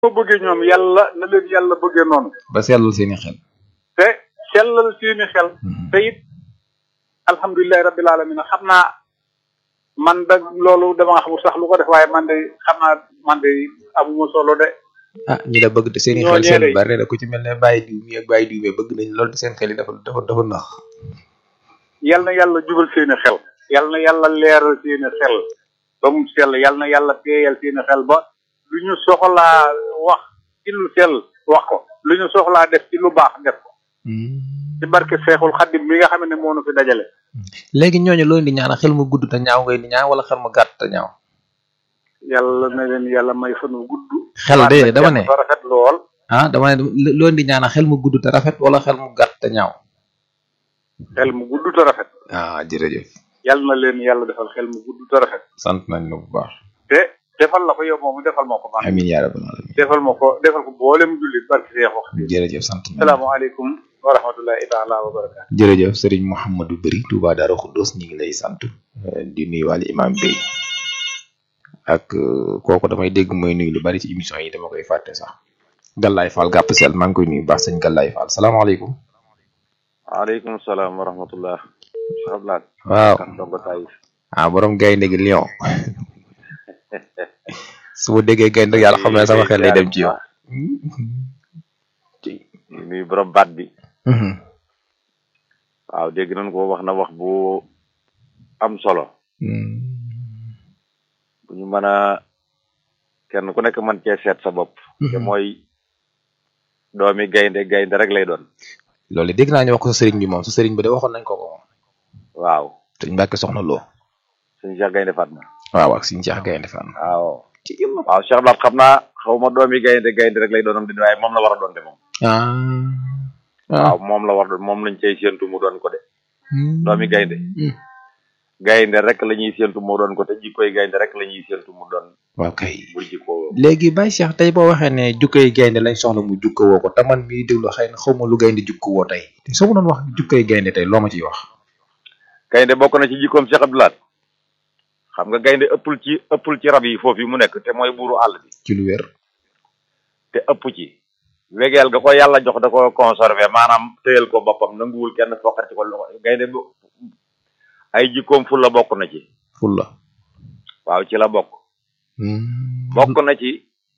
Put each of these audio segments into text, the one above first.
ko bëggee ñoom yàlla na leen yàlla bëggee noonu ba sellal seeni xel te sellal seeni xel te it alhamdulilahi rabbil alamin xam naa man da loolu dama nga xamul sax lu ko def waaye man de xam naa man de amuma solo de ah ñi la bëgg te seeni ñoo xel seen ñeere. bari na ku ci mel ne bàyyi diw mi ak bàyyi diw mi bëgg nañ loolu te seen xel yi dafa dafa dafa nax yal na yàlla jubal seeni xel yal na yàlla leeral seeni xel ba mu sell yal na yàlla teeyal seeni xel ba lu ñu soxlaa wax ci lu sell wax ko lu ñu soxlaa def ci lu baax def ko ci barke Seexul Xaddim mi nga xam ne moo nu fi dajale léegi ñooñu loolu di ñaan xel mu gudd te ñaaw ngay di ñaan wala xel mu gàtt te ñaaw yàlla na leen yàlla may fan wu gudd xel de dama ne ba rafet lool ah dama ne loolu di ñaan xel mu gudd te rafet wala xel mu gàtt te ñaaw xel mu gudd te rafet ah jërëjëf yàlla na leen yàlla defal xel mu gudd te rafet sant nañ la bu baax te defal la ko yow moomu defal ma ko man amin yaa rabbal alamin defal ma ko defal ko boolem jullit barke Seexul Xaddim jërëjëf sant nañ la salaamaaleykum wa rahmatullahi taala wa barakaatu jërëjëf sëriñ Mouhamadou Bari Touba Darou Khoudoss ñu ngi lay sant eh, di nuyu wàllu imam Bey ak eh, kooku damay dégg mooy nuyu lu bari ci émission yi dama koy fàtte sax Gallaay Fall gàpp seel maa ngi koy nuyu baax sëñ Gallaay Fall salaamaaleykum waaleykum salaam wa rahmatullah Cheikh Abdoulaye waaw kan dongo tay ah borom gaynde gi Lion su ma déggee gaynde yàlla xam ne sama xel lay dem ci yow. di nuyu borom baat bi waaw dégg nañ ko wax na wax bu am solo bu ñu mën a kenn ku nekk mën cee seet sa bopp te mooy doomi gaynde gaynde rek lay doon loolu dégg naa ñu wax ko sa sëriñ bi moom sa sëriñ bi de waxoon nañ ko ko moom waaw sëñ Mbàkke soxna loo suñu Cheikh gaynde Fatma waaw ak suñu Cheikh gaynde fan waaw waaw Cheikh Abdoulaye xam naa xaw ma doomi gaynde gaynde rek lay doonam di waaye moom la war a doon de moom ah waaw moom la war doon moom lañ cay séentu mu doon ko de doomi gaynde gaynde rek la ñuy séentu mu doon ko te jikkoy gaynde rek la ñuy séentu mu doon waaw kay bu jikkoo léegi Baye Cheikh tey boo waxee ne jukkay gaynde lañ soxla mu jukka woo ko te man mii déglu xëy na xaw ma lu gaynde jukka woo tey te soo ma doon wax jukkay gaynde tey loo ma ciy wax gaynde bokk na ci jikkoom Cheikh Abdoulaye xam nga gaynde ëppul ci ëppul ci rab yi foofu yi mu nekk te mooy buuru àll bi ci lu wér te ëpp ci wegeel ga ko yàlla jox da ko conservé maanaam téyel ko boppam nanguwul kenn foqat ci ko loxo gaynde bu ay jikkoom ful la bokk na ci ful la waaw ci la bokk bokk na ci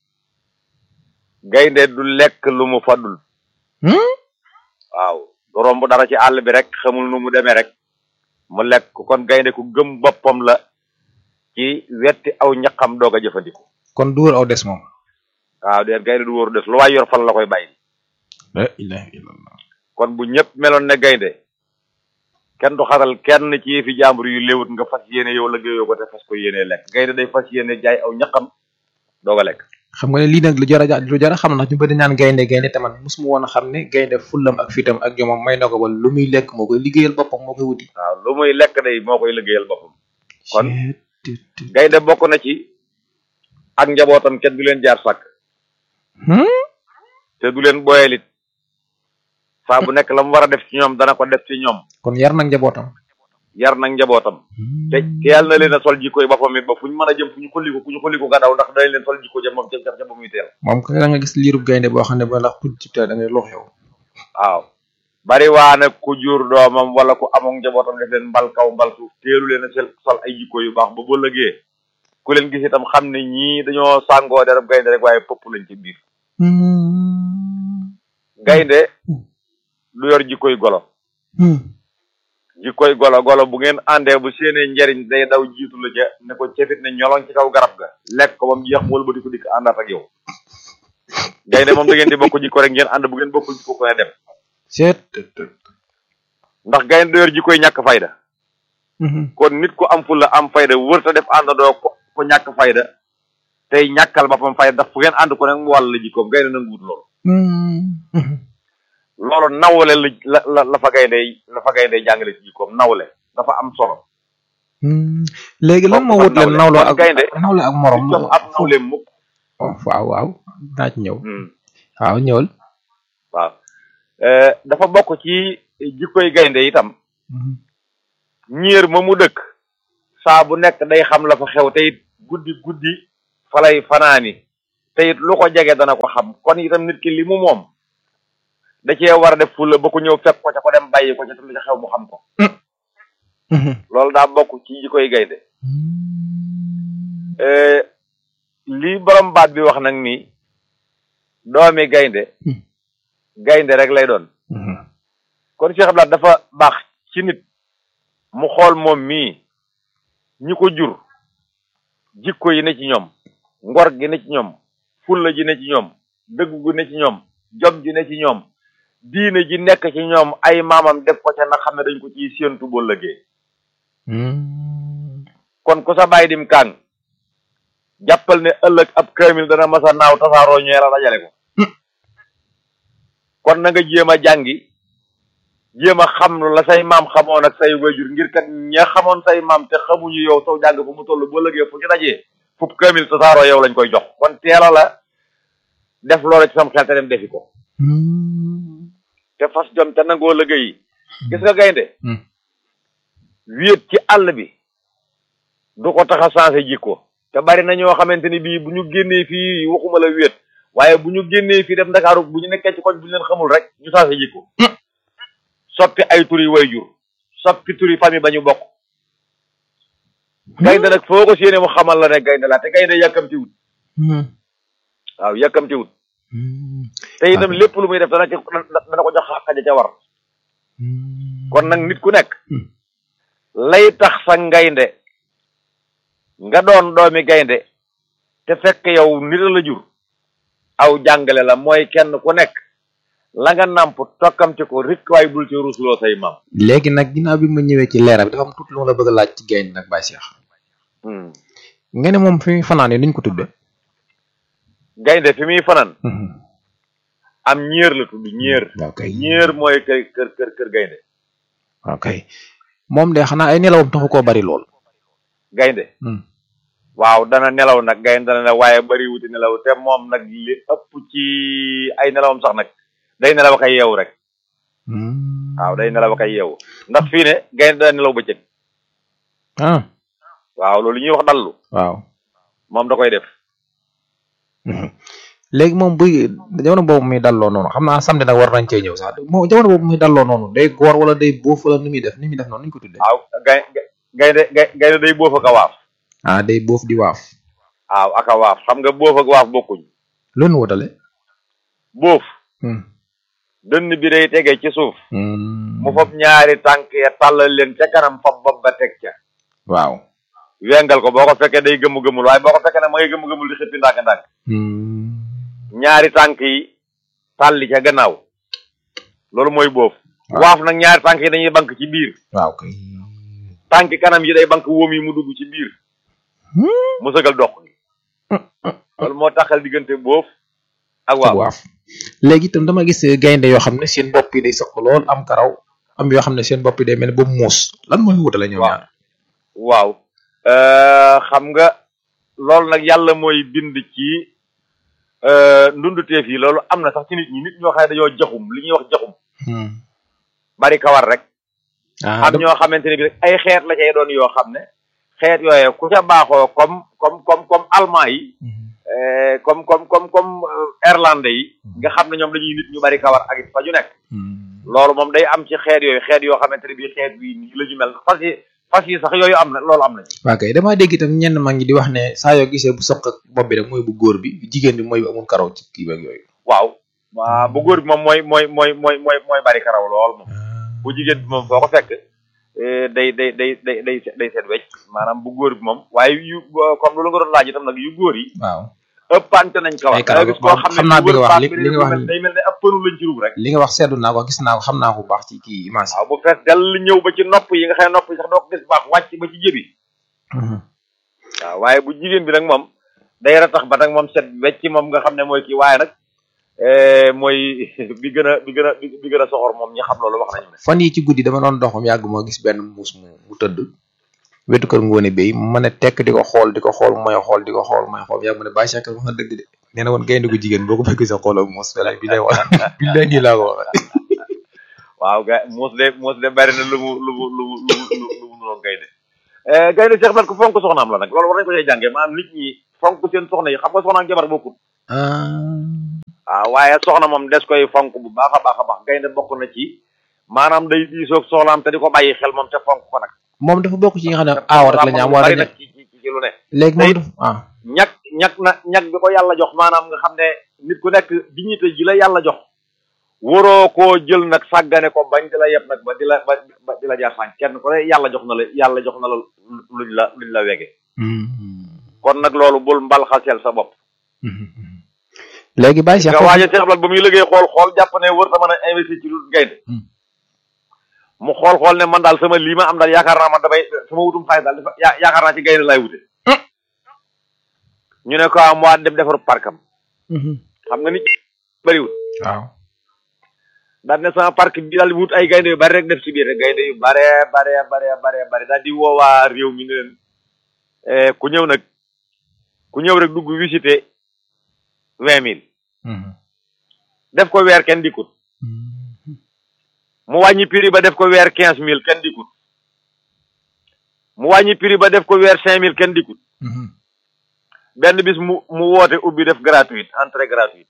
gaynde du lekk lu mu fadul waaw du romb dara ci àll bi rek xamul nu mu demee rek mu lekk ko kon gaynde ku gëm boppam la ci wetti aw ñaqam doog a jëfandiku kon du wër aw des moom waaw déet gaynde du wóoru des lu waay yor fan la koy bàyyi la ilaha illallah kon bu ñëpp meloon ne gaynde kenn du xatal kenn ci fi jàmbur yu léewut nga fas yéene yow la géeyoo ko te fas ko yéene lekk gaynde day fas yéene jaay aw ñaqam doog a lekk xam nga ne lii nag lu jar a ja- lu jar a xam ndax ñu bëri naan gaynde gaynde te man mosuma woon a xam ne gaynde fullam ak fitam ak jomam may na ko ba lu muy lekk moo koy liggéeyal boppam moo koy wuti waaw lu muy lekk day moo koy liggéeyal boppam kon gaynde bokk na ci ak njabootam kenn du leen jaar sàkk te du leen boyelit saa bu nekk la mu war a def ci ñoom dana ko def ci ñoom kon yar nag njabootam yar nag njabootam te te yàlla na leen a sol jikkoy boppam it ba fu ñu mën a jëm fu ñu xulli ko ku ñu xulli ko gadaw ndax dañ leen sol jikko ja moom ca ca ca ba muy teel moom ko da nga gis liirub gaynde boo xam ne ba lax tudd ci teel da ngay lox yow waaw bari waa nag ku jur doomam wala ku amoon njabootam def leen mbal kaw mbal suuf teelu leen a sel sol ay jikko yu baax ba ba lëgee ku leen gis itam xam ne ñii dañoo sàngoo derab gaynde rek waaye pëpp lañ ci biir gaynde du yor jikkoy golo jikkoy golo golo bu ngeen àndee bu seenee njariñ day daw jiitu la ca ne ko cefit ne ñoloŋ ci kaw garab ga lekk ko ba mu jeex wala ba di ko dikk àndaat ak yow gaynde moom da ngeen di bokk jikko rek ngeen ànd bu ngeen bokkul jikko ko ne dem seet ndax gaynde du yor jikkoy ñàkk fayda kon nit ku am fulla am fayda wërta def àndandoo ko ko ñàkk fayda tey ñàkkal boppam fayda ndax fu ngeen ànd ko nag mu wàll la jikkoom gaynde nanguwut loolu loolu nawle la la la fa gaynde la fa gaynde jàngale ci jikkoom nawle dafa am solo léegi lan moo wut leen nawle. nawloo kon ak gaynde nawle ak morom jox ab nawle mukk Oh, waaw waaw naa ci ñëw Hmm. waaw ñëwal waaw Eh, dafa bokk ci jikkoy gaynde itam ñiir ma mu dëkk saa bu nekk day xam la fa xew te it guddi guddi fa lay fanaani te it lu ko jege dana ko xam kon itam nit ki li mu moom da cee war a def fulla ba ko ñëw fekk ko ca ko dem bàyyi ko ca te lu ca xew mu xam ko loolu daa bokk ci ji koy gaynde lii borom baat bi wax nag ni doomi gaynde gaynde rek lay doon kon Cheikh Abdoulaye dafa baax ci nit mu xool moom mii ñi ko jur jikko yi ne ci ñoom ngor gi ne ci ñoom fulla ji ne ci ñoom dëgg gu ne ci ñoom jom ji ne ci ñoom diine ji nekk ci ñoom ay maamam def ko ca na xam ne dañ ko ciy séentu boo lëgee kon ku sa bàyyi dim kàng jàppal ne ëllëg ab kaamil dana masa naaw tasaaroo ñee la dajale ko kon na nga jéem a jàngi jéem a xam lu la say maam xamoon ak say wayjur ngir kat ña xamoon say maam te xamuñu yow soo jàng fu mu toll boo lëgee fu ñu dajee fub kaamil tasaaroo yow lañ koy jox kon teela la def loola ci sam xel te dem defi ko te fas jom te nangoo liggéey gis nga gaynde wéet ci àll bi du ko tax a changé jikko te bari na ñoo xamante ni bii bu ñu génnee fii waxuma la wéet waaye bu ñu génnee fii def ndakaaru bu ñu nekkee ci koñ bu ñu leen xamul rek ñu changé jikko soppi ay turi wayjur soppi turi famille ba ñu bokk gaynde nag foo ko séenee mu xamal la ne gaynde la te gaynde yàkkamtiwut waaw yàkkamtiwut te itam lépp lu muy def dana ci dana ko jox xaja ca war kon nag nit ku nekk lay tax sa ngaynde nga doon doomi gaynde te fekk yow nit la jur aw jàngale la mooy kenn ku nekk la nga nàmp tokkamti ko rikk waay bul ci rusloo say maam léegi nag ginnaaw bi ma ñëwee ci leeral bi dafa am tuuti lu ma la bëgg a laaj ci gaynde nag Baye Cheikh nga ne moom fi muy fanaan yi nuñ ko tudde gaynde fi muy fanaan am ñéer la tudd ñéer ok ñéer mooy kër kër kër kër gaynde ok moom de xanaa ay nelawam taxu koo bari lool gaynde waaw dana nelaw nag gaynde dana ne waaye bari wuti nelaw te moom nag li ëpp ci ay nelawam sax nag day nelaw ak ay yeewu rek waaw day nelaw ak ay yeewu ndax fii ne gaynde dana nelaw bëccëg ah waaw loolu ñuy wax dallu waaw moom da koy def léegi moom buy jamono boobu muy dalloo noonu xam naa samedi nag war nañ cee ñëw sax moom jamono boobu muy dalloo noonu day góor wala day boof wala ni muy def ni muy def noonu ni ñu ko tuddee. waaw gay gaynde gaynde day boof ak a waaf ah day boof di waaf. waaw ak a waaf xam nga boof ak waaf bokkuñ loolu wutale. boof dënn bi day tege ci suuf mu fab ñaari tànk ya tàllal leen ca kanam fab bopp ba teg ca waaw. wengal ko boo ko fekkee day gëmm-gëmmul waaye boo ko fekkee nag ma ngay gëmm-gëmmul di xëppi ndànk-ndànk ñaari tànk yi tàlli ca gannaaw loolu mooy boof waaf nag ñaari tànk yi dañuy bank ci biir waaw kay. tànk kanam yi day bank wóom yi mu dugg ci biir mu sëgal dox gi loolu moo taxal diggante boof ak waaf waaf léegi itam dama gis gaynde yoo xam ne seen bopp yi day sëq lool am karaw am yoo xam ne seen bopp yi day mel ne ba muus lan mooy wutale ñoom ñaar waaw xam nga loolu nag yàlla mooy bind ci ndunduteef yi loolu am na sax ci nit ñi nit ñoo xam ne dañoo jaxum li ñuy wax jaxum bari kawar rek am ñoo xamante ne bi rek ay xeet la cay doon yoo xam ne xeet yooye ku ca baaxoo comme comme comme comme allemand yi comme comme comme comme irlandais yi nga xam ne ñoom dañuy nit ñu bari kawar ak it fa ñu nekk loolu moom day am ci xeet yooyu xeet yoo xamante ne bi xeet bi nii la ñu mel fas yi fas yi sax yooyu am na loolu am na ci waa kay damaa dégg itam ñenn mag ñi di wax ne saa yoo gisee bu soq ak bopp bi rek mooy bu góor bi jigéen bi mooy bu amul karaw ci kii beeg yooyu waaw waa bu góor bi moom mooy mooy mooy mooy mooy mooy bari karaw lool moom bu jigéen bi moom foo ko fekk day day day day day day seet wecc maanaam bu góor bi moom waaye yu comme loolu nga doon laaj itam nag yu góor yi waaw ëppante nañ kawar ay karaw gis koo xam xam naa ne bi nga wax li li li nga wax day mel ne ab pënu lañ ci rub rek li nga wax seetlu naa ko gis naa ko xam naa ko bu baax ci kii image waaw bu fees dell ñëw ba ci nopp yi nga xam ne nopp yi sax doo ko gis baax wàcc ba ci jëbi waaw waaye bu jigéen bi nag moom day ratax ba nag moom set wecc moom nga xam ne mooy kii waaye nag mooy bi gën a bi gën a bi gën a soxor moom ñi xam loolu wax nañu ne fan yi ci guddi dama doon dox moom yàgg moo gis benn muus mu mu tëdd wetu kër ngoone béy ma ne tekk di ko xool di ko xool mooy xool di ko xool mooy xool yàgg mu ne bàyyi Cheikh wax na dëgg de nee na woon gaynde gu jigéen boo ko fekkee sa xool ak muus wala bi lay wax bi lay nii laa ko waxee waaw ga muus de muus de bari na lu mu lu mu lu mu lu mu lu mu noonu gaynde gaynde Cheikh nag ku fonk soxnaam la nag loolu war nañu ko cee jàngee maanaam nit ñi fonk seen soxna yi xam nga soxna ak jabar bokkut waaw waaye soxna moom des koy fonk bu baax a baax a baax gaynde bokk na ci maanaam day diisoog soxlaam te di ko bàyyi xel moom te fonk ko nag moom dafa bokk ci yi nga xam ne aaw rek la ñu am wala bari nag ci ci ci lu ne léegi moom dafa ah ñag ñag na ñag bi ko yàlla jox maanaam nga xam ne nit ku nekk dignité ji la yàlla jox waroo koo jël nag sàggane ko bañ di la yeb nag ba di la ba ba di la jaar sànq kenn ku ne yàlla jox na la yàlla jox na la luñ la luñ la wege kon nag loolu bul mbal xaseel sa bopp léegi bàyyi Cheikh nga waaja Cheikh Abdal ba muy liggéey xool xool jàpp ne wër ta mën a investir ci lu gaynde mu xool xool ne man daal sama lii ma am daal yaakaar naa man damay sama wutum xaalis daal dafa ya- yaakaar naa ci gaynde laay wute ñu ne ko am waa dem defaru parkam xam nga nit bëriwul waaw daal ne sama parc bi daal di wut ay gaynde yu bari rek def ci biir rek gaynde yu bare bare bare bare bare daal di woowaa réew mi ne leen eh, ku ñëw nag ku ñëw rek dugg visiter vingt mille def ko weer kenn dikkut mu wàññi prix ba def ko weer quinze mille kenn dikkut mu wàññi prix ba def ko weer cinq mille kenn dikkut benn bis mu mu woote ubbi def gratuite entrée gratuite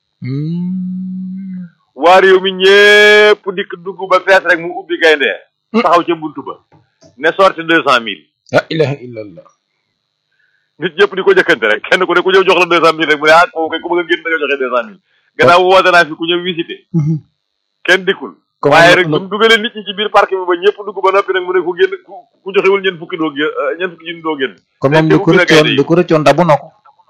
waa réew mi ñépp dikk dugg ba fees rek mu ubbi gaynde taxaw ca buntu ba ne sorti deux cent mille la ilaha illallah nit ñëpp di ko jëkkante rek kenn ku ne ku ñëw jox la deux cent mille rek mu ne ah kooku kay ku bëgg a génn da nga joxe deux cent mille gannaaw woote naa fi ku ñëw visiter kenn dikkul Comment waaye lo- rek lo- bu mu dugalee nit ñi ci biir parc bi ba ñëpp dugg ba noppi nag mu ne ku génn ku ku joxewul ñeent fukki doo génn ñeent fukki junni doo génn kon moom te li ko ubbi na gaynde rëccoon yi. li ko rëccoon dabu na ko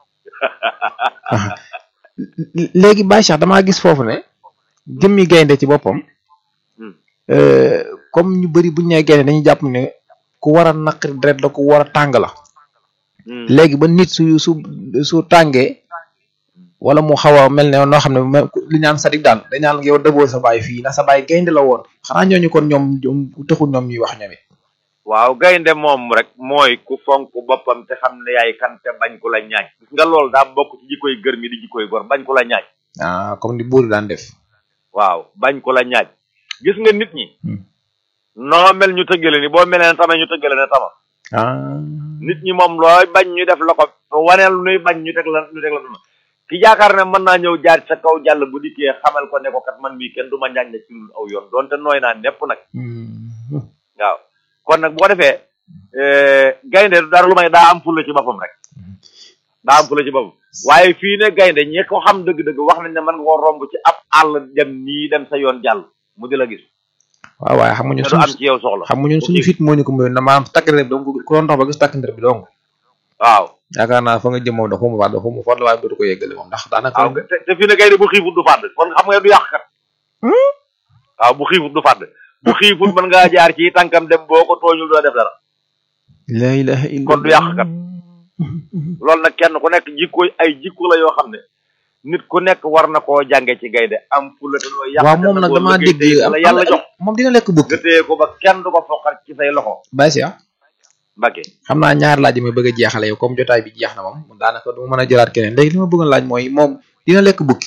léegi Baye Cheikh damaa gis foofu ne jëmmi gaynde ci boppam Hmm. euh, comme ñu bëri bu ñu nee gaynde dañuy jàpp ne ku war a naqari deret la ku war a tàng la Hmm. léegi ba nit su su su tàngee wala mu xaw a mel ne noo xam ne ma- li ñaan sadik daal dañ naan yow dëboo sa baay fii ndax sa baay gaynde la woon xanaa ñooñu kon ñoom ñoom taxul ñoom ñuy wax ñoom it waaw gaynde moom rek mooy ku fonk boppam te xam ne yaay kan te bañ ku la ñaaj gis nga loolu daa bokk ci jikkoy gër mi di jikkoy gor bañ ku la ñaaj ah comme ni buur daan def waaw bañ ku la ñaaj gis nga nit ñi Hmm. noo mel ñu tëggale ni boo melee ne tama ñu tëggale ne tama ah nit ñi moom looy bañ ñu def la ko waneel nuy bañ ñu teg la ñu teg la duna ki yaakaar ne mën naa ñëw jaar sa kaw jàll bu dikkee xamal ko ne ko kat man mii kenn du ma njaañ na ci lu aw yoon donte nooy naa nepp nag Hmm. waaw kon nag bu ko defee eh, gaynde du dara lu may daa am fulla ci boppam rek daa am fulla ci boppam waaye fii ne gaynde ñi ko xam dëgg-dëgg wax nañ ne mën nga ko romb ci ab àll dem nii dem sa yoon jàll mu di la gis waaw waaye xam nga ñun te du am suñu ci yow soxla xam nga ñun suñu fit moo ñu ko mayoon na maanaam takk der bi donc ku doon dox ba gis takk der bi donc waaw yaakaar naa fa nga jëm moom dafa mu fàdd dafa mu fàdd waaye dootu ko yeggale moom ndax daanaka waaw te te fii ne gaynde bu xiifut du fàdd kon xam nga du yàq kat waaw bu xiifut du fàdd bu xiifut mën ngaa jaar ci tànkam dem boo ko tooñul doo def dara la ilaha illa kon du yàq kat loolu nag kenn ku nekk jikko ay jikko la yoo xam ne nit ku nekk war na koo jànge ci gaynde am fulla te doo yàq waaw moom nag damaa dégg la yàlla jox moom dina lekk bukki nga téye ko ba kenn du ko foqal ci say loxo Baye Cheikh Mbacké xam naa ñaar laaj yi may bëgg a jeexale yow comme jotaay bi jeex na moom daanaka du ma mën a jëlaat keneen léegi li ma bëggoon laaj mooy moom dina lekk bukki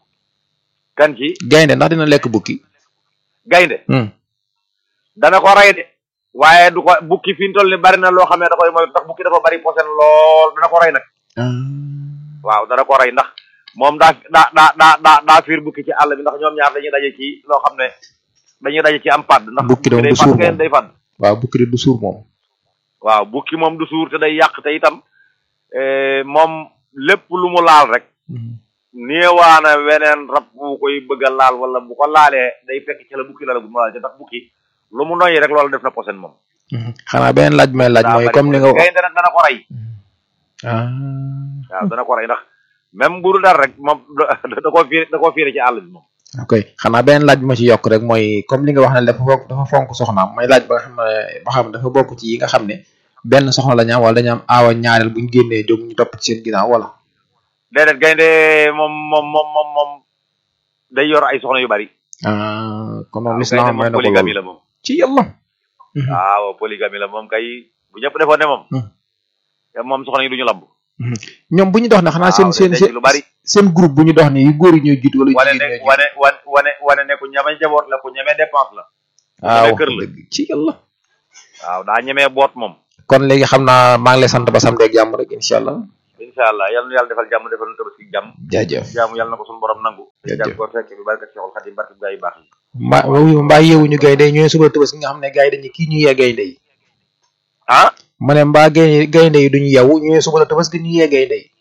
kan ci gaynde ndax dina lekk bukki gaynde hmm. dana ko rey de waaye du ko bukki fi ñu toll ni bari na loo xam ne da koy mooy ndax bukki dafa bari posen lool dana ko rey nag waaw dana ko rey ndax moom daa daa daa daa daa daa fiir bukki ci àll bi ndax ñoom ñaar dañuy daje ci loo xam ne dañuy daje ci am padd ndax Bukki doom day du suur fàdd gaynde moom. day fàdd waaw bukki de du suur moom waaw bukki moom du suur te day yàq te itam eh, moom lépp lu mu laal rek néewaana weneen rab bu koy bëgg a laal wala bu ko laalee day fekk ci la bukki la la bu mu laal te ndax bukki lu mu noyyi rek loolu def na posen moom xanaa beneen laaj bi may laaj daa mooy bari comme ni nga posen. gaynde nag dana ko rey ah waaw dana ko rey ndax même bu dul dara rek moom da da koo fiir da koo fiire ci àll bi moom ok xanaa beneen laaj bi ma ci yokk rek mooy comme li nga wax ne dafa fonk dafa fonk soxnaam may laaj ba nga xam ne ba xam dafa bokk ci yi nga xam ne benn soxna la ñu am wala dañu am aawa ñaareel bu ñu génnee jóg ñu topp ci seen ginnaaw wala déedéet gaynde moom moom moom moom moom day yor ay soxna yu bari ah kon moom waaw lislaam gaynde may moom na ko polygamie loolu la moom ci yàlla waaw polygamie la moom kay bu ñëpp defoon ne moom Hmm. te moom soxna yi du ñu lamb ñoom bu ñu dox ne xanaa seen waaw seen day seen denc lu bari seen groupe bu ñu dox ni yu góor yi ñooy jiitu wala yu wane jigéen ne ñooy jiitu wane wane wane wane ne ku ñeme jaboot la ku ñeme dépense la waaw ñeme kër la dëgg ci yàlla waaw daa ñemee boot moom kon léegi xam naa maa ngi lay sant ba samedi ak jàmm rek incha allah incha allah yal na yàlla defal jàmm defal nu tabaski jàmm jaajëf jàmm yàlla na ko suñu borom nangu Jërëjëf. jàmm ko fekk bi barkat Cheikhul Khadim barkat gaa yu baax yi mbaa wuyu mbaa yeewuñu gaynde yi ñooy suba tëbës nga xam ne gars yi dañu kii ñu yee gaynde yi ah ma ne mbaa gaynde gaynde yi duñu yeewu ñooy suba la tëbës gi ñu yee gaynde yi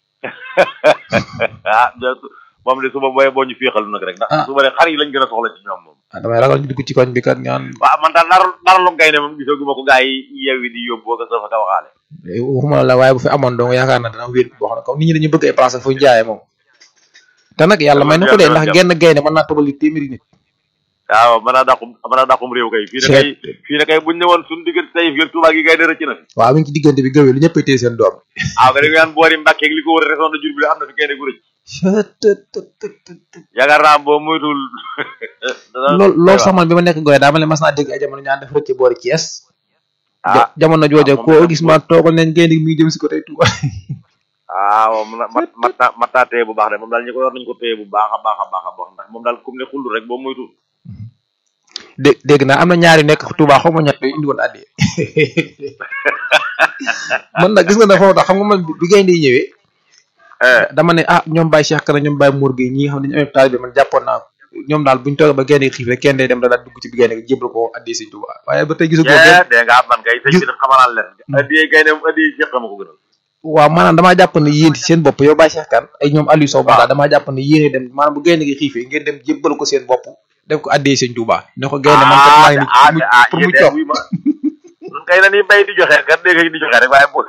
ah de- moom de suba booyee boo ñu féexal nag rek ndax Ah. suba de xar yi lañ gën a soxla ci ñoom moom ah damay ragal ñu dugg ci koñ bi kat ñaan waaw man daal nar naralum gaynde moom gisaguma ko gaa yi yeewi di yóbbu ko sa fa ka waxaale waxuma la waaye bu fi amoon dong yaakaar na dana wéet boo xam ne comme nit ñi dañu bëgg ay place fu ñu jaayee moom te nag yàlla may na ko de ndax genn gaynde mën naa tëbali téeméeri nit waaw mën naa dàqum mën naa dàqum réew kay fii ne kay fii ne kay buñ ne woon suñu diggante tey fii Tuubaa gi gaynde rëcc na fi waaw mi ngi ci diggante bi gëwee lu ñëpp téye seen doom waaw nga dégg naan boori Mbàkke ak li ko wër région de Diourbel am na fi gaynde gu rëcc yaakaar naa boo moytul loolu loolu sax man bi ma nekk goy daa ma ne mas naa dégg ay jamono ñaan def rëcc boori Thiès ah jamono jooja moom koo moom gis ma toogal nañ gaynde gi muy jëm si ko tey Touba waaw mat mat mat naa mat naa téye bu baax de moom daal ñu ko yor nañu ko téye bu baax a baax a baax a baax ndax moom daal comme ne xullu rek boo moytul dé dégg naa am na ñaari nekk Touba xaw ma ñett yu indi woon àddee man nag gis nga ne foofu tax xam nga man bi gaynde yi ñëwee eh dama ne ah ñoom Baye Cheikh Kana ñoom Baye Mour Gueye ñi nga xam ne dañu amee taalibe man jàppoon naa ko ñoom daal buñu toogee ba gaynde gi xiif rek kenn day dem da daal dugg ci bi gaynde gi jébal ko àddee Sëñ Touba waaye ba tey gisu ko yee dee nga am man kay sëñ bi daf xamanaan leen addiyee gaynde moom addiyee Cheikh ma ko gënal waaw maanaam damaa jàpp ne yéen ci seen bopp yow Baye Cheikh Kane ay ñoom Aliou Sow daal damaa jàpp ne yéene dem maanaam bu gaynde gi xiifee ngeen dem jébbal ko seen bopp def ko àddee Sëñ Touba ne ko gaynde man kat maa ngi nii ah pour mu yéen coob wuy ma nun kay na ni bay di joxe kat dégg di joxe rek waaye bu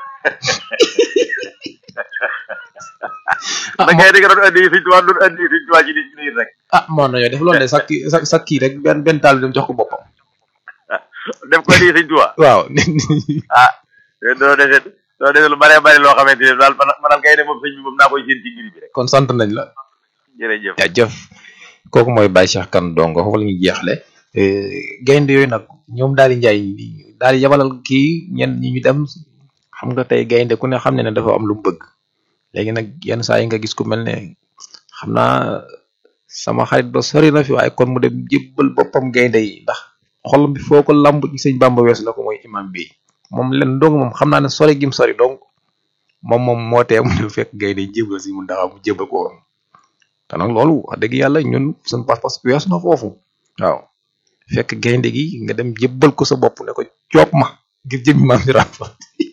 ah da ngay dégg doon addi Sëñ Tuubaa doon addi Sëñ Tuubaa ci nit ñi rek ah moo nañoo def loolu de sa kii sa sa kii rek benn benn taal bi dem jox ko boppam def ko addi Sëñ Tuubaa waaw ah doo dese doo dese lu bare bari loo xamante ne daal man man daal kay ne moom sëñ bi moom naa koy séen ci ngir bi rek kon sant nañ la jërëjëf jaajëf kooku mooy Baye Cheikh Kane Dongo foofu la ñuy jeexle gaynde yooyu nag ñoom daal di njaay daal di yabalal kii ñenn ñi ñu dem xam nga tey gaynde ku ne xam ne ne dafa am lu mu bëgg léegi nag yenn saa yi nga gis ku mel ne xam naa sama xarit ba sori na fi waaye kon mu dem jébbal boppam gaynde yi ndax xol bi foo ko lamb ci sëñ Bamba weesu la ko mooy imam bi moom len dong moom xam naa ne sori gim sori donc moom moom moo tee mu dem fekk gaynde yi jébbal si mun daxaw mu jébbal ko woon te nag loolu wax dëgg yàlla ñun suñu pas-pas weesu na foofu waaw fekk gaynde gi nga dem jébbal ko sa bopp ne ko coop ma ngir jëmmi maam di ràmpa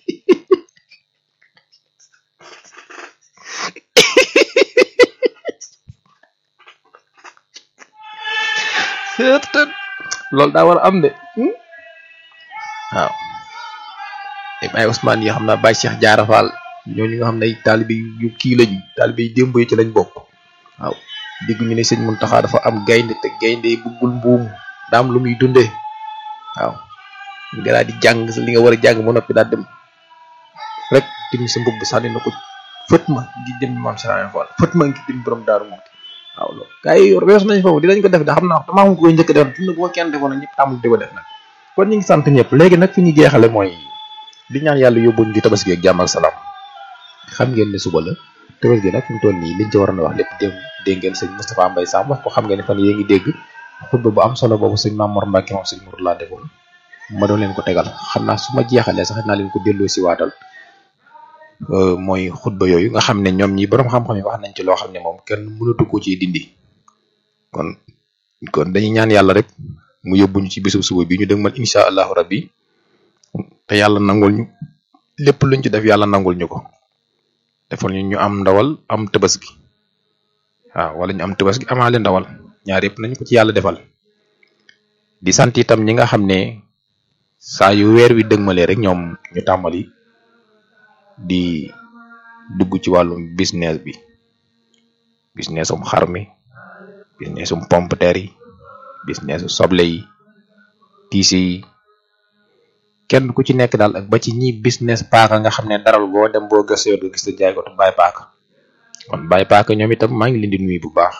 loolu daa war a am de waaw ay Ousmane yi xam naa Baye Cheikh Diarra Fall ñooñu nga xam ne ay taalibe yu kii lañu taalibe yu démb yi ci lañ bokk waaw dégg ñu ne sëñ Muntaxa dafa am gaynde te gaynde yi bëggul mbuum daa am lu muy dundee waaw nga daal di jàng li nga war a jàng ba noppi daal dem rek tim sa mbubb sànni na ko fët ma ngi dem maam Serigne Fall fët ma ngi dem borom daaru moom waaw loolu gars yi weesu nañ foofu dinañ ko def de xam naa damaa xam ko koy njëkk a def fi mu ne bu ko kenn defoon nag ñëpp tàmbali di ko def nag kon ñu ngi sant ñëpp léegi nag fi ñu jeexale mooy di ñaan yàlla yóbbuñ ci tabaski ak jàmm ak salaam xam ngeen ne suba la tabaski nag fi mu toll nii liñ ci waroon a wax lépp dégg dégg ngeen sëñ Moustapha Mbaye Sam wax ko xam ngeen ne fan yée ngi dégg xutba bu am solo boobu sëñ Mamour Mbacke moom sëñ Mour laa defoon ma doon leen ko tegal xam naa su ma jeexalee sax naa leen ko delloo si waatal mooy xutba yooyu nga xam ne ñoom ñi borom xam-xam yi wax nañ ci loo xam ne moom kenn mënatu ko ci dindi kon kon dañuy ñaan yàlla rek mu yóbbuñu ci bisub suba bi ñu dëgmal incha allahu rabbi te yàlla nangul ñu lépp luñ ci def yàlla nangul ñu ko defal ñu ñu am ndawal am tabaski waaw wala ñu am tabaski amaale ndawal ñaar yëpp nañ ko ci yàlla defal di sant itam ñi nga xam ne saa yu weer wi dëgmalee rek ñoom ñu tàmbali di dugg ci wàllum business bi businessum xar mi businessum pomme de terre yi businessu soble yi tiisi yi kenn ku ci nekk daal ak ba ci ñi business paaka nga xam ne daral boo dem boo gëstoo nga gis te jaay ko te bàyyi paaka kon bàyyi paaka ñoom itam maa ngi leen di nuyu bu baax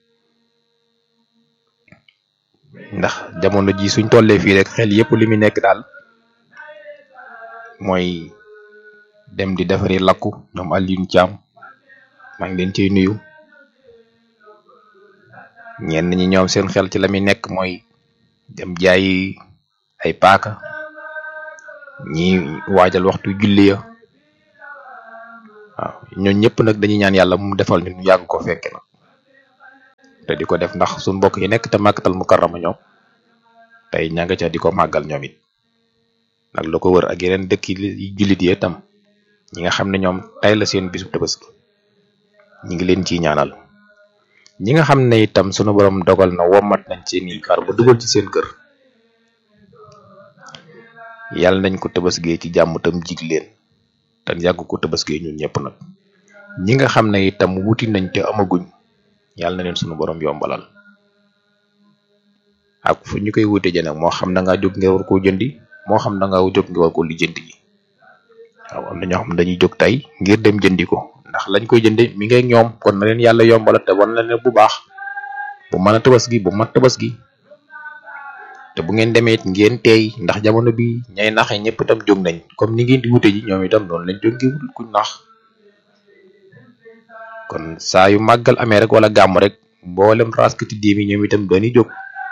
ndax jamono ji suñ tollee fii rek xel yépp li mu nekk daal mooy dem di defari lakku ñoom Alioune Thiam maa ngi leen ciy nuyu ñenn ñi ñoom seen xel ci la muy nekk mooy dem jaayi ay paaka ñi waajal waxtu julli ya waaw ñooñu ñëpp nag dañuy ñaan yàlla mu defal ñu yàgg ko fekke nag te di ko def ndax suñu mbokk yi nekk te màkkatal mukarrama ñoom tey ña nga ca di ko màggal ñoom it nag lu ko wër ak yeneen dëkk yi jullit yi itam ñi nga xam ne ñoom tey la seen bisu tabaski ñi ngi leen ciy ñaanal ñi nga xam ne itam sunu borom dogal na womat nañ seen i xar ba dugal ci seen kër yàlla nañ ko tabaskee ci jàmm tam jig leen te yàgg ko tabaskee ñun ñëpp nag ñi nga xam ne itam wuti nañ te amaguñ yàlla na leen sunu borom yombalal ak fu ñu koy wute ji nag moo xam da ngaa jóg ngir war koo jëndi moo xam da ngaa jóg ngir war koo lijjanti ji waaw am na ñoo xam ne dañuy jóg tey ngir dem jëndi ko ndax lañ koy jënde mi ngi ak ñoom kon na leen yàlla yombalal te wan na leen bu baax bu mën a tabaski bu mat tabaski te bu ngeen demee it ngeen teey ndax jamono bi ñay naxe ñëpp itam jóg nañ comme ni ngeen di wute ji ñoom itam noonu lañ jóg ngir wut kuñ nax kon saa yu màggal amee rek wala gàmm rek mboolem raskati diimi ñoom itam dañuy jóg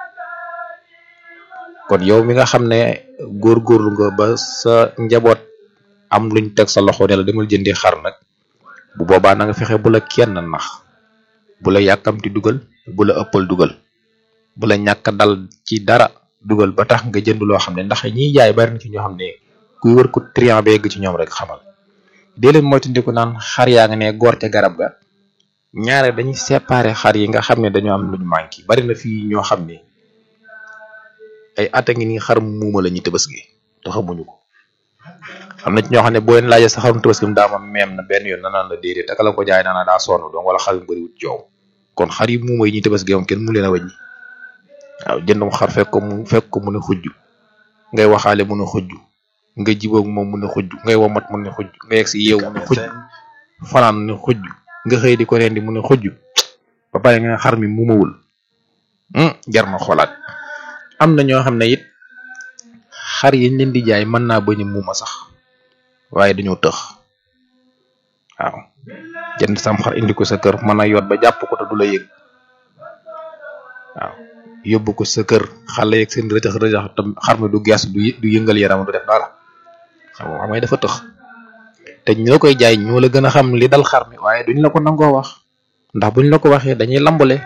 kon yow mi nga xam ne góorgóorlu nga ba sa njaboot am luñ teg sa loxo ne la demal jëndi xar nag bu boobaa na nga fexe bu la kenn nax bu la yàkkamti dugal bu la ëppal dugal bu la ñàkk dal ci dara dugal ba tax nga jënd loo xam ne ndax ñiy jaay bari na ci ñoo xam ne kuy wër ko triant ba yegg ci ñoom rek xamal dee leen moytandiku naan xar yaa nga ne góor ca garab ga ñaare dañuy séparer xar yi nga xam ne dañoo am luñ manqué bari na fii ñoo xam ne ay at a ngi nii xar muuma la ñuy tabaski te xamuñu ko am na ci ñoo xam ne boo leen laajee sa xarum tabaski mu daa ma meem na benn yoon na naan la déedéet ak la ko jaay naa daa sonn donc wala xar yu bëriwut coow kon xar yi muuma yi ñuy tabaski moom kenn mu leen a wàññi waaw jëndum xar fekk ko mu fekk ko mu ne xujj ngay waxaale mu ne xujj nga jiboog moom mu ne xujj ngay womat mu ne xujj nga yegg si yeew mu ne xujj fanaan mu ne xujj nga xëy di ko rendi mu ne xujj ba pare nga xar mi muumawul jar na xoolaat am na ñoo xam ne it xar yi leen di jaay mën naa bañ a muuma sax waaye dañoo tëx waaw jënd sam xar indi ko sa kër mën a yoot ba jàpp ko te du la yëg waaw yóbbu ko sa kër xale yeeg seen rëjax rëjax tam xar mi du gees du du yëngal yaram du def dara xam nga xam nga dafa tëx te ñoo koy jaay ñoo la gën a xam li dal xar mi waaye duñ la ko nangoo wax ndax buñ la ko waxee dañuy lambale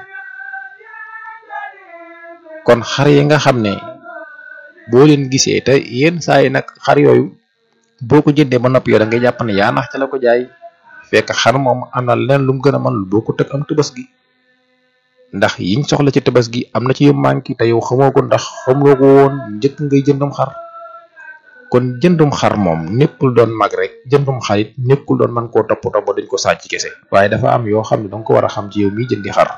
kon xar yi nga xam ne boo leen gisee te yenn saa yi nag xar yooyu boo ko jëndee ba noppi yow da ngay jàpp ne yaa nax ca la ko jaay fekk xar moom am na leneen lu mu gën a mën lu boo ko teg am tëbës gi ndax yiñ soxla ci tëbës gi am na ci yu manqué te yow xamoo ko ndax xamoo ko woon njëkk ngay jëndum xar kon jëndum xar moom nekkul doon mag rek jëndum xarit nekkul doon man koo toppatoo ba dañ ko sàcc kese waaye dafa am yoo xam ne danga ko war a xam ci yow miy jëndi xar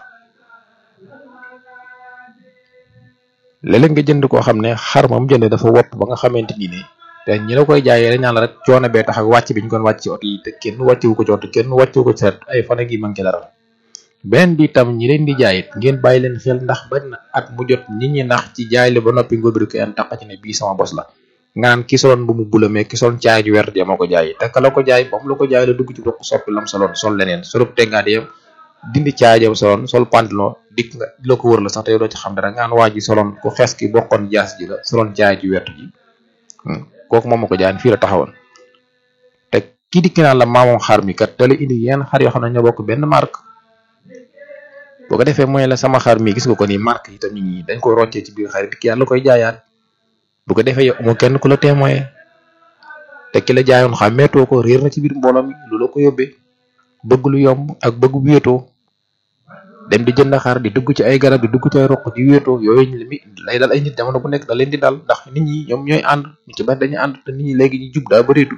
léeg-léeg nga jënd koo xam ne xar moom jënd dafa wopp ba nga xamante ni ne te ñi la koy jaayee dañ naan la rek coono bee tax ak wàcc bi ñu koon wàcc ci oto yi te kenn wàccewu ko ci oto kenn wàccewu ko ci seet ay fan gi manqué dara beneen bi tam ñi leen di jaayit ngeen bàyyi leen xel ndax bañ na at mu jot nit ñi nax ci jaay la ba noppi ngóobiru ko en taq ci ne bii sama bos la nga naan ki soloon bu mu bula mais ki soloon caay ju wert ja moo ko jaay te ka la ko jaay ba mu la ko jaay la dugg ci doq soppi lam soloon sol leneen solub tengaat yam dindi caay jam soloon sol pantalon dikk nga la ko wër la sax te yow doo ci xam dara nga naan waa ji soloon ku xees ki bokkoon jaas ji la soloon caay ju wert ji kooku moom ma ko jaay fii la taxawoon te kii dikk naan la maamoom xar mi kat te la indi yenn xar yoo xam ne ñoo bokk benn marque boo ko defee mooy la sama xar mi gis nga ko ni marque yi tam ñi dañ ko roccee ci biir xar yi yàlla koy jaayaat bu ko defee yow amoo kenn ku la témoin te ki la jaayoon xàmmeetoo ko réer na ci biir mbooloo mi lu la ko yóbbee bëgg lu yomb ak bëgg wéetoo dem di jënd xar di dugg ci ay garab di dugg ci ay roq di wéetoo yooyu li mi lay dal ay nit jamono bu nekk da leen di dal ndax nit ñi ñoom ñooy ànd ñu ci bari dañuy ànd te nit ñi léegi ñu jub daa bëreetu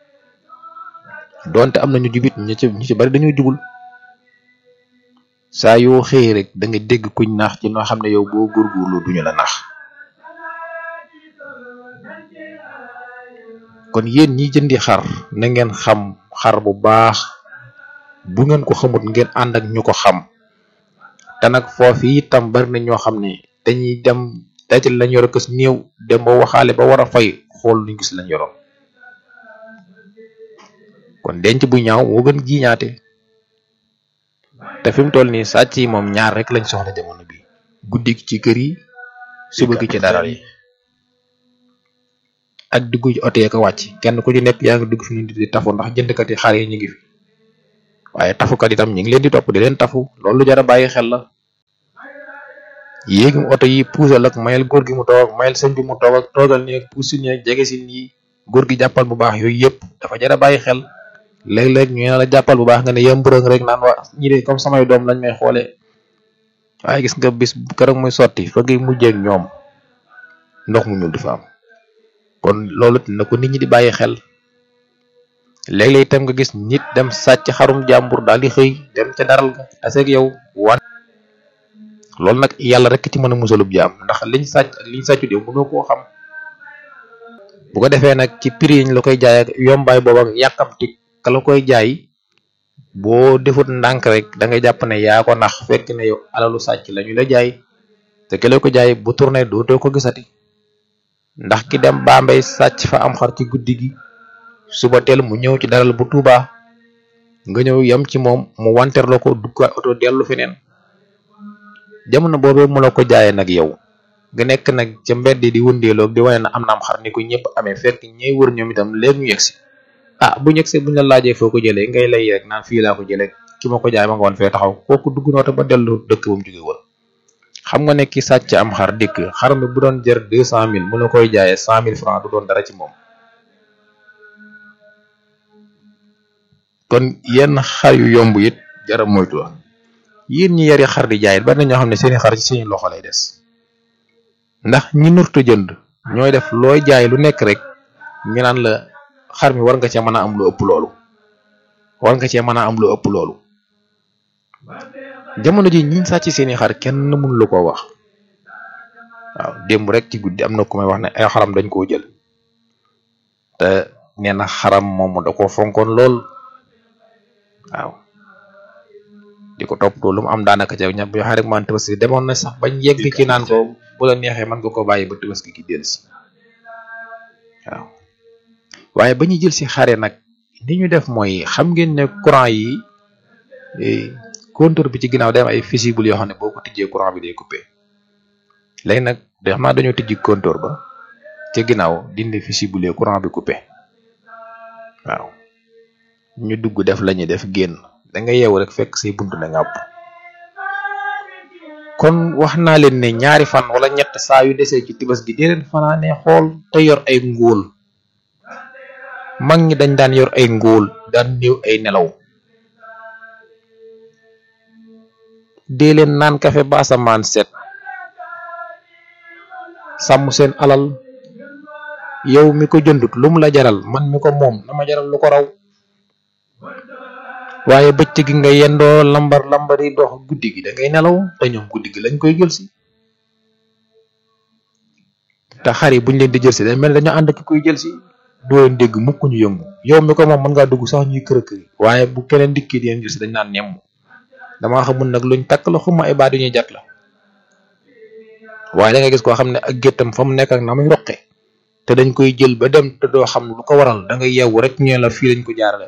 donte am na ñu jubit ñu ci ñu ci bari dañoo jubul saa yoo xëy rek da nga dégg kuñ naax ci noo xam ne yow boo góorgóorlu duñu la nax kon yéen ñi jëndi xar na ngeen xam xar bu baax bu ngeen ko xamut ngeen ànd ak ñu ko xam te nag foofu itam bari na ñoo xam ne dañuy dem dajal lañ yor kës néew dem ba waxaale ba war a fay xool luñ gis lañ yoroon kon denc bu ñaaw moo gën jiñaate te fi mu toll nii sàcc yi moom ñaar rek lañ soxla jamono bi guddi gi ci kër yi suba gi ci daral yi ak dugg ci oto yi ko wàcc kenn ku ci nekk yaa ngi dugg fi ñu di tafu ndax jëndkat yi xar yi ñu ngi fi waaye tafukat itam ñu ngi leen di topp di leen tafu loolu lu jar a bàyyi xel la yéegi oto yi puusal ak mayel góor gi mu toog ak mayel sëñ bi mu toog ak toogal ni ak puusil ni ak jege si nii góor gi jàppal bu baax yooyu yëpp dafa jar a bàyyi xel léeg-léeg ñu ne la jàppal bu baax nga ne yëmburëng rek naan waa ñi de comme samay doom lañ may xoolee waaye gis nga bis keroog muy sotti fa ngay mujjeeg ñoom ndox mu ñuul di fa am kon loolu na ko nit ñi di bàyyi xel léeg-léeg itam nga gis nit dem sàcc xarum jàmbur daal di xëy dem ca daral ga taseeg yow wan loolu nag yàlla rek ci mën a musalub jaam ndax liñ sàcc ak liñ sàccu de mënoo koo xam bu ko defee nag ci prix yi ñu la koy jaay ak yombaay boobu ak yàkkamti ka la koy jaay boo defut ndànk rek da ngay jàpp ne yaa ko nax fekk ne yow alalu sàcc la ñu la jaay te ki la ko jaay bu tourné dootoo ko gisati ndax ki dem Bambey sàcc fa am xar ci guddi gi suba teel mu ñëw ci daral bu Tuuba nga ñëw yem ci moom mu wanteer la ko dugg oto dellu feneen jamono boobee mu la ko jaayee nag yow nga nekk nag ca mbedd di wëndeeloog di wane na am na am xar ni ko ñëpp amee fekk ñey wër ñoom itam léegi ñu yegsi ah bu ñu yegsee bu ñu la laajee foo ko jëlee ngay lay rek naan fii laa ko jëlee ki ma ko jaay ma nga woon fee taxaw kooku dugg na oto ba dellu dëkk ba mu jóge woon xam nga ne ki sàcc am xar dikk xar mi bu doon jër deux cent mille mu la koy jaayee cent mille francs du doon dara ci moom kon yenn xar yu yomb it jara moytu la yéen ñi yari xar di jaay it bari na ñoo xam ne seeni xar ci seeni loxo lay des ndax ñi nurta jënd ñooy def looy jaay lu nekk rek ñu naan la xar mi war nga cee mën a am lu ëpp loolu war nga cee mën a am lu ëpp loolu jamono ji ñiñ sàcc seeni xar kenn mënu lu ko wax waaw démb rek ci guddi am na ku may wax ne ay xaram dañ koo jël te nee na xaram moom da ko fonkoon lool waaw di ko topp lu mu am daanaka ca ña bu waxee rek man tabaski demoon na sax bañ yegg ci naan ko bu la neexee mën nga ko bàyyi ba tabaski gi dellu si waaw waaye ba ñu jël si xare nag li ñu def mooy xam ngeen ne courant yi compteur bi ci ginnaaw day am ay fusible yoo xam ne boo ko tijjee courant bi day coupé léegi nag de xam naa dañoo tijji compteur ba ca ginnaaw dindi fusible courant bi coupé waaw ñu dugg def la ñuy def génn da nga yeewu rek fekk say buntu ne ngàpp kon wax naa leen ne ñaari fan wala ñett saa yu desee ci tibas gi di leen fanaane xool te yor ay ngóol mag ñi dañ daan yor ay ngóol daan néew ay nelaw dee leen naan kafe ba asamaan set sàmm seen alal yow mi ko jëndut lu mu la jaral man mi ko moom na ma jaral lu ko raw waaye bëccëg gi nga yendoo lambar lambari dox guddi gi da ngay nelaw te ñoom guddi gi lañ koy jël si te xar yi buñ leen di jël si day mel dañoo ànd ki koy jël si doo leen dégg mukk ñu yëngu yow mi ko moom mën ngaa dugg sax ñuy kër kër waaye bu keneen dikkee di leen jël si dañ naan nemm damaa xamul nag luñ takk la xuma ay baat yu ñuy jat la waaye da nga gis koo xam ne ak géttam fa mu nekk ak na muy roqe te dañ koy jël ba dem te doo xam lu ko waral da ngay yeewu rek ñu la fii lañ ko jaarale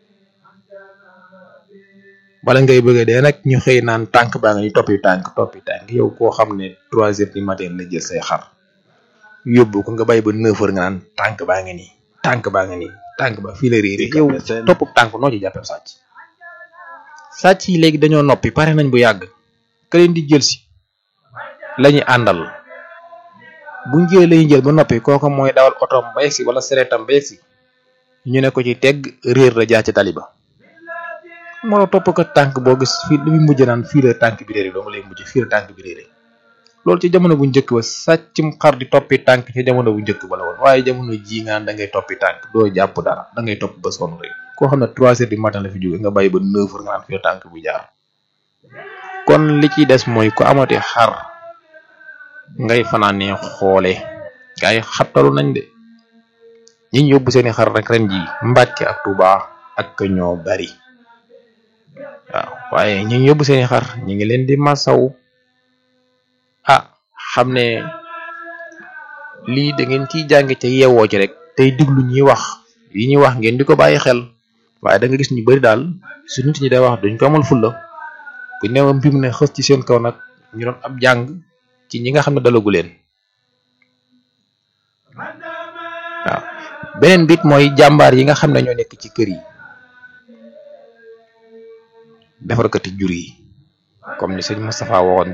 bala ngay bëgg dee nag ñu xëy naan tànk baa nga ñu toppi tànk toppi tànk yow koo xam ne trois heures du matin la jël say xar yóbbu ko nga bàyyi ba neuf heures nga naan tànk baa nga nii tànk baa nga nii tànk ba fii la réeré yow topp tànk noo ci jàppee sàcc sàcc yi léegi dañoo noppi pare nañ bu yàgg ka leen di jël si lañuy àndal buñ jëlee lañuy jël ba noppi kooku mooy dawal otoom ba yegsi wala sereetam ba yegsi ñu ne ko ci tegg réer la jaar ci taliba moo la topp ko tànk boo gis fii li muy mujj naan fii la tànk bi réeré doo nga lay mujj fii la tànk bi réeré loolu ci jamono bu njëkk ba sàccum xar di toppi tànk ci jamono bu njëkk ba la woon waaye jamono ji nga da ngay toppi tànk doo jàpp dara da ngay topp ba sonn rek koo xam ne trois heures du matin la fi jóge nga bàyyi ba neuf heures nga naan fii la tànk bi jaar kon li ciy des mooy ku amati xar ngay fanaanee xoole gaa yi xattalu nañ de ñi ñu yóbbu seeni xar rek ren ji Mbàkke ak Tuuba ak ñoo bari waaw waaye ñi ñu yóbbu seeni xar ñi ngi leen di masaw ah xam ne lii da ngeen ciy jànge ca yeewoo ci rek tey diglu ñuy wax yi ñuy wax ngeen di ko bàyyi xel waaye da nga gis ñu bari daal su nit ñi day wax duñ ko amal fulla bu neew mbir mu ne xës ci seen kaw nag ñu doon ab jàng ci ñi nga xam ne dalagu leen waaw beneen bit mooy jàmbaar yi nga xam ne ñoo nekk ci kër yi defarkati jur yi comme ni sëñ Moustapha waxoon